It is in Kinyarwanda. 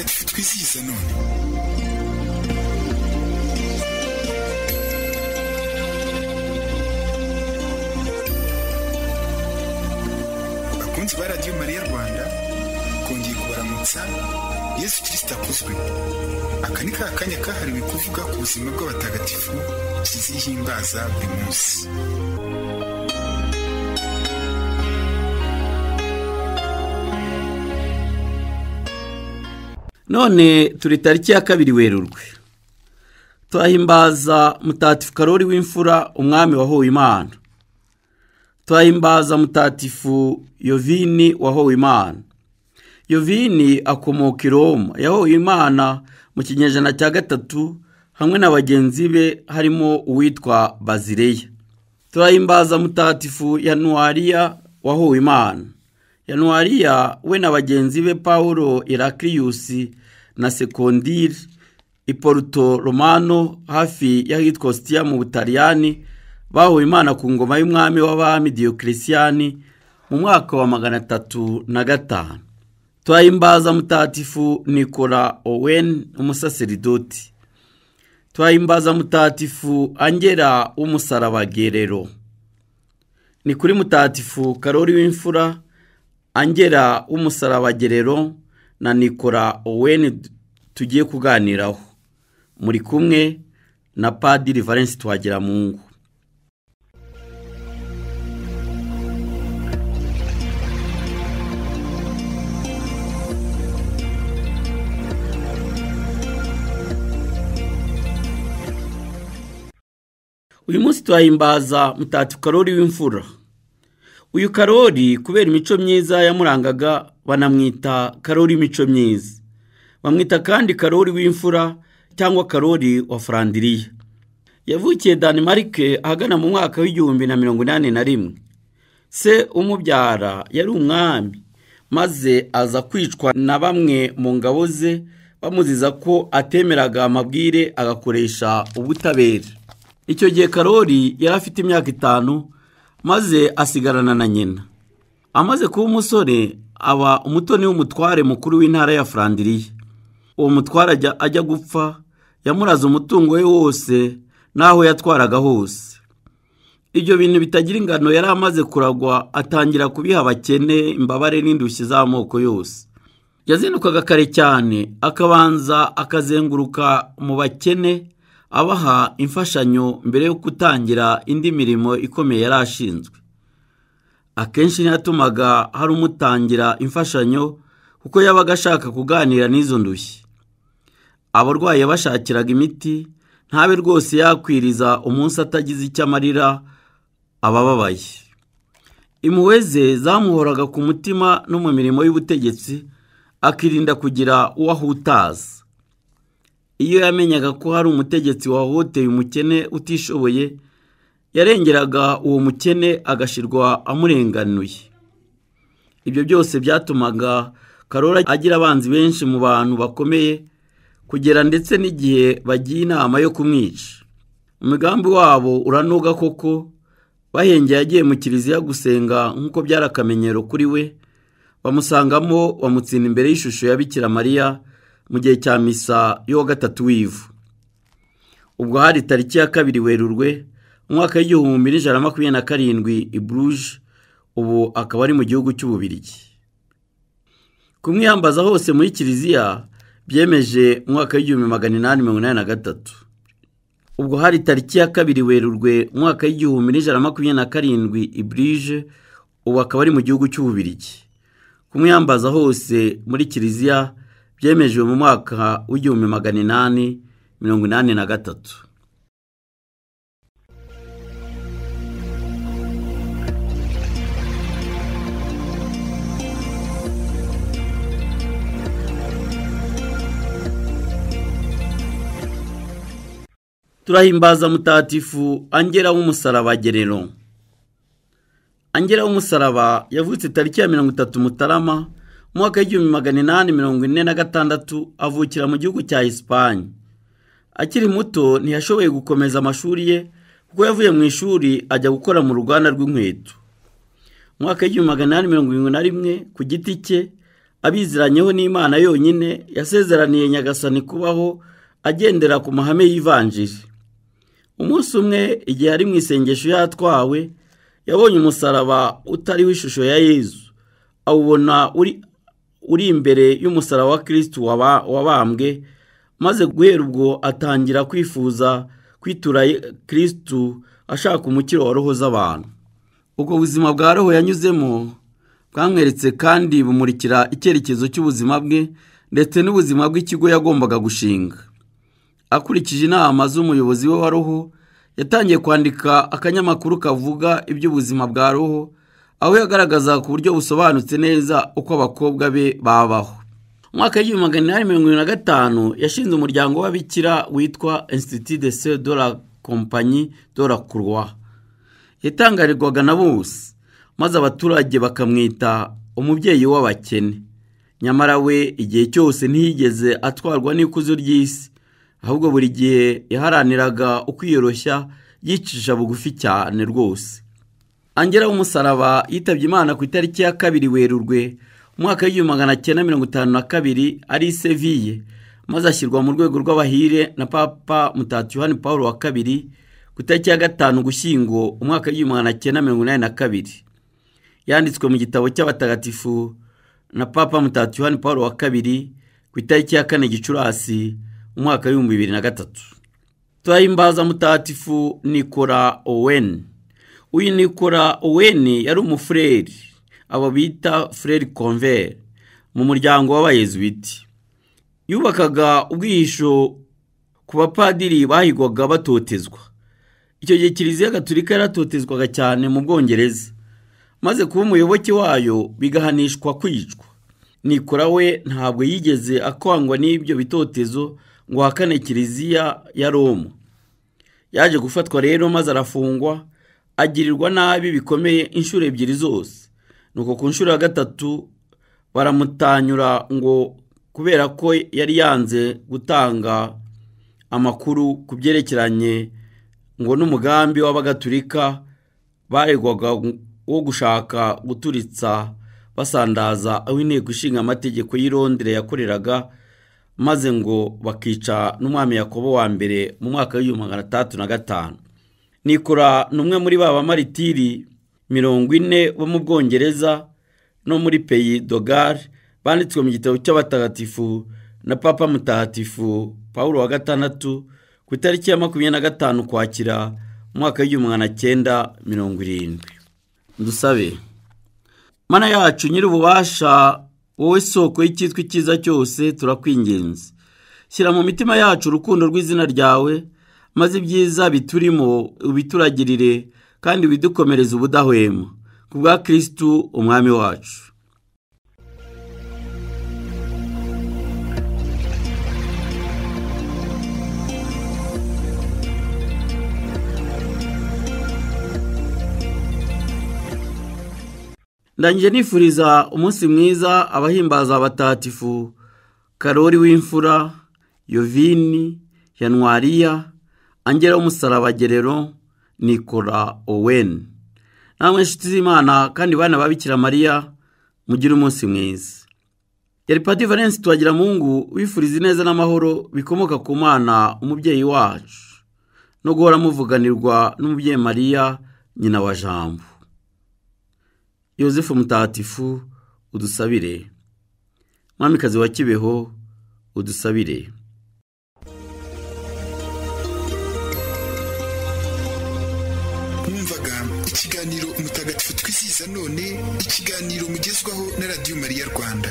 uvisise none bakunzi ba radiyo mariya rwanda kongeye kubaramutsa yesu kirisita akuzwe aka ni ka kanya kahariwe kuvuga ku buzima bw'abatagatifu kizihimbaza buri munsi none turi tariki ya kabiri werurwe tuhahimbaza mutatifu karori w'imfura umwami wahowe imana tuhahimbaza mutatifu yovini wahowe imana yovini akomoka i roma yahowe imana mu kinyejana cya gatatu hamwe na bagenzi be harimo uwitwa bazireya turahimbaza mutatifu yanuwariya wahowe imana yanuwariya we na bagenzi be paul irakiriyusi na sekondiri i poruto romano hafi y'ahitwa ositiya mu butaliyani bahowe imana ku ngoma y'umwami w'abami diyokirisiyani mu mwaka wa magana atatu na gatanu turahimbaza mutatifu nikora owen umusaseridoti turahimbaza mutatifu angera w'umusarabagerero ni kuri mutatifu karori w'imfura angera w'umusarabagerero na nikora owen tugiye kuganiraho muri kumwe na padiri valence twagiramungu uyu munsi turahimbaza mutatifu karori w'imfura uyu karori kubera imico myiza yamurangaga banamwita karori imico myiza bamwita kandi karori w'imfura cyangwa karori wa furandiriya yavukiye danimarike ahagana mu mwaka w'igihumbi na mirongo inani na rimwe se umubyara yari umwami maze aza kwicwa na bamwe mu ngabo ze bamuziza ko atemeraga amabwire agakoresha ubutabera icyo gihe karori yari afite imyaka itanu maze asigarana na nyina amaze kuba umusore aba umutoni w'umutware mukuru w'intara ya furandiriya uwo mutware ajya gupfa yamuraza umutungo we wose n'aho yatwaraga hose ibyo bintu bitagira ingano yari amaze kuragwa atangira kubiha abakene imbabare n'indushyi z'amoko yose yazindukaga kare cyane akabanza akazenguruka mu bakene abaha imfashanyo mbere yo gutangira indi mirimo ikomeye yari ashinzwe akenshi niyo yatumaga hari umutangira imfashanyo kuko yabaga ashaka kuganira n'izo ndushyi abarwayi yabashakiraga imiti ntabe rwose yakwiriza umunsi atagize icyo amarira abababaye impuhwe ze zamuhoraga ku mutima no mu mirimo y'ubutegetsi akirinda kugira uwo ahutaza iyo yamenyaga ko hari umutegetsi wahoteye umukene utishoboye yarengeraga uwo mukene agashyirwa amurenganuye ibyo byose byatumaga karora agira abanzi benshi mu bantu bakomeye kugera ndetse n'igihe bagiye inama yo kumwica umugambi wabo uranoga koko bahengeye yagiye mu kiliziya gusenga nk'uko byari akamenyero kuri we bamusangamo bamutsinda imbere y'ishusho ya bikira mariya mu gihe cya misa y'uwa gatatu w'ivu ubwo hari tariki ya kabiri werurwe umwaka w'igihumbi n'ijana na makumyabiri na karindwi i buruje ubu akaba ari mu gihugu cy'ububirigi kumwiyambaza hose muri kiliziya byemeje umwaka w'igihumbi magana inani mirongo inani na gatatu ubwo hari tariki ya kabiri werurwe umwaka w'igihumbi n'ijana na makumyabiri na karindwi i burije ubu akaba ari mu gihugu cy'ububirigi kumwiyambaza hose muri kiliziya byemejwe mu mwaka w'igihumbi magana inani mirongo inani na gatatu turahimbaza mutatifu angera w'umusaraba gerero angera w'umusaraba yavutse tariki ya mirongo itatu mutarama mwaka w'igihumbi magana inani mirongo ine na gatandatu avukira mu gihugu cya Espagne akiri muto ntiyashoboye gukomeza amashuri ye kuko yavuye mu ishuri ajya gukora mu ruganda rw'inkweto mwaka w'igihumbi magana inani mirongo irindwi na rimwe ku giti cye abiziranyeho n'imana yonyine yasezeraniye nyagasani kubaho agendera ku mahame y'ivanjiri umunsi umwe igihe ari mu isengesho yatwawe yabonye umusaraba utariho ishusho ya yezu awubona uri imbere y'umusaraba wa kirisitu wabambwe maze guhera ubwo atangira kwifuza kwitura kirisitu ashaka umukiro wa roho z'abantu ubwo buzima bwa roho yanyuzemo bwamweretse kandi bumurikira icyerekezo cy'ubuzima bwe ndetse n'ubuzima bw'ikigo yagombaga gushinga akurikije inama z'umuyobozi we wa roho yatangiye kwandika akanyamakuru kavuga iby'ubuzima bwa roho aho yagaragaza ku buryo busobanutse neza uko abakobwa be babaho mu mwaka w'igihumbi magana inani mirongo irindwi na gatanu yashinze umuryango w'ababikira witwa insititi de se do la kompanyi do la kurwa yatangarirwaga na bose maze abaturage bakamwita umubyeyi w'abakene nyamara we igihe cyose ntiyigeze atwarwa n'ikuzo ry'isi ahubwo buri gihe yaharaniraga ukwiyoroshya yicisha bugufi cyane rwose angera w'umusaraba yitabye imana ku itariki ya kabiri werurwe umwaka w'igihumbi magana cyenda mirongo itanu na kabiri ari seviye maze ashyirwa mu rwego rw'abahire na papa mutatu yohani paul wa kabiri ku itariki ya gatanu ugushyingo umwaka w'igihumbi magana cyenda mirongo inani na kabiri yanditswe mu gitabo cy'abatagatifu na papa mutatu yohani paul wa kabiri ku itariki ya kane gicurasi umwaka w'ibihumbi bibiri na gatatu turahimbaza mutagatifu nikora owen uyu nikora owen yari umufureri abo bita fureri konveri mu muryango w'abayezubiti yubakaga ubwihisho ku bapadiri bahigwaga batotezwa icyo gihe kiliziya gaturika yaratotezwaga cyane mu bwongereza maze kuba umuyoboke wayo bigahanishwa kwicwa nikora we ntabwo yigeze akangwa n'ibyo bitotezo ngo ahakane kiliziya ya Roma yaje gufatwa rero maze arafungwa agirirwa nabi bikomeye inshuro ebyiri zose nuko ku nshuro ya gatatu baramutanyura ngo kubera ko yari yanze gutanga amakuru ku byerekeranye ngo n'umugambi w'abagatulika baregwaga wo gushaka guturitsa basandaza aho inteko ishinga amategeko y'i Londres yakoreraga maze ngo bakica n'umwami Yakobo wa mbere mu mwaka w'igihumbi magana atandatu na gatanu nikora ni umwe muri ba bamaritiri mirongo ine bo mu bwongereza no muri peyi dogari banditswe mu gitabo cy'abatagatifu na papa mutagatifu paul wa gatandatu ku itariki ya makumyabiri na gatanu ukwakira mu mwaka w'igihumbi magana cyenda mirongo irindwi dusabe mana yacu nyir'ububasha wowe soko y'icyitwa icyiza cyose turakwingenzi shyira mu mitima yacu urukundo rw'izina ryawe maze ibyiza biturimo ubituragirire kandi bidukomereze ubudahwema ku bwa kirisitu umwami wacu ndangije nifuriza umunsi mwiza abahimbaza abatatifu karori w'imfura yovini yanwariya angera w'umusaraba gerero nikora owen namwe inshuti z'imana kandi bana babikira mariya mugire umunsi mwiza yari pati valensi tuwagira mungu wifuriza ineza n'amahoro bikomoka ku mwana umubyeyi wacu no guhora muvuganirwa n'umubyeyi mariya nyina wa jambo yosefu mutatifu udusabire mwamikazi wa kibeho udusabire mwumvaga ikiganiro umutagatifu twizihiza none ikiganiro mugezwaho na radiyo mariya rwanda